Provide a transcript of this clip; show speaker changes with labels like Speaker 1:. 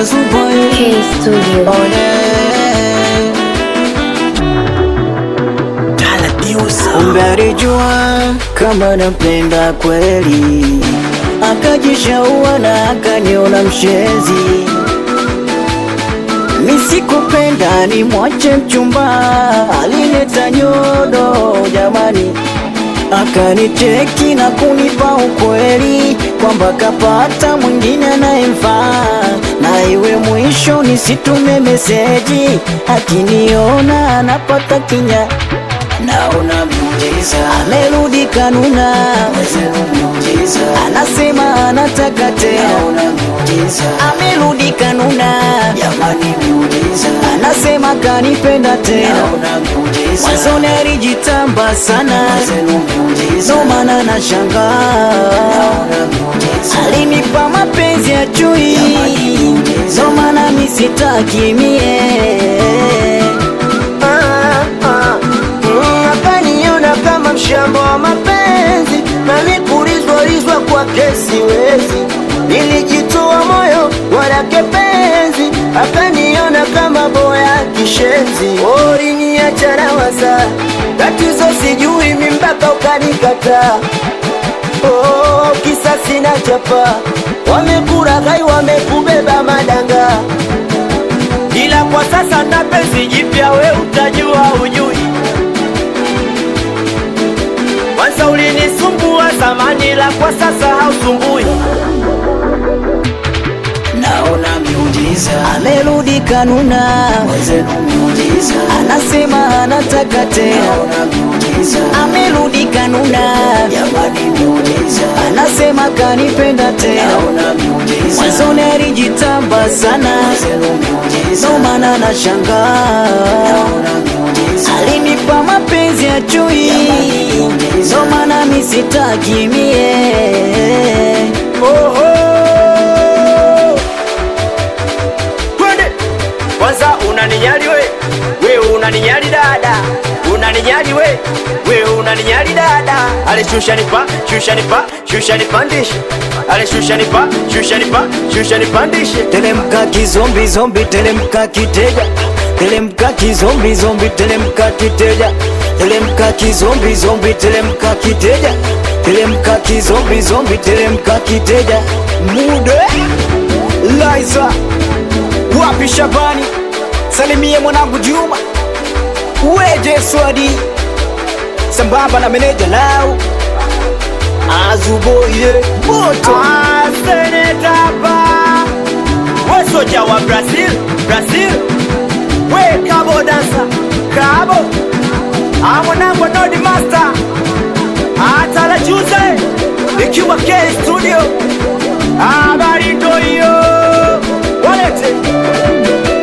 Speaker 1: Azuboy
Speaker 2: K Studio.
Speaker 1: Kumbe alijua kama nampenda kweli, akajishaua na akaniona mshenzi. Misikupenda ni mwache mchumba, alileta nyodo jamani, akanicheki na kunipa ukweli kwamba kapata mwingine anayemfaa, na iwe mwisho nisitume meseji, akiniona anapata kinya naona miujiza, amerudi kanuna, anasema anataka tena, amerudi kanuna, anasema kanipenda tena, mwanzoni alijitamba sana, ndo maana nashangaa alinipa mapenzi ya chui, ndo maana misitaki mie
Speaker 3: Ah, ah, mm, akaniona kama mshamba wa mapenzi na nikulizwalizwa kwake siwezi, nilijitoa moyo walake penzi, akaniona kama boya kishenzi, oriniacha na waza tatizo sijui mi mpaka ukanikataa. Oh, kisa sina chapa, wamekuraghai wamekubeba madanga ila kwa sasa na penzi jipya, we utajua ujui. Kwanza ulinisumbua zamani, la kwa sasa hausumbui.
Speaker 1: naona miujiza, amerudi kanuna, anasema anataka tena, amerudi kanuna, anasema kanipenda tena, mwanzoni alijitamba sana, ndo maana nashangaa alinipa mapenzi ya chui, ndo maana misitaki mie
Speaker 3: Oho, twende kwanza. Unaninyali we, we unaninyali dada, unaninyali we, we unaninyali dada. Ale shusha nipa, shusha nipa, shusha nipandishe. Ale shusha nipa, shusha nipa, shusha nipandishe.
Speaker 1: Telemka kizombi zombi, telemka kiteja, telemka kizombi zombi, telemka kiteja, telemka kizombi zombi, telemka kiteja, telemka kizombi zombi, telemka kiteja. Mude Liza wapi Shabani, salimie mwanangu Juma, weje Swadi sambamba na meneja lao Azuboye moto
Speaker 3: Ah, senetapa we soja wa Brazil, Brazil we kabo dansa kabo amwanangu nodi master atala juze ikiwa K studio habari ndo hiyo walete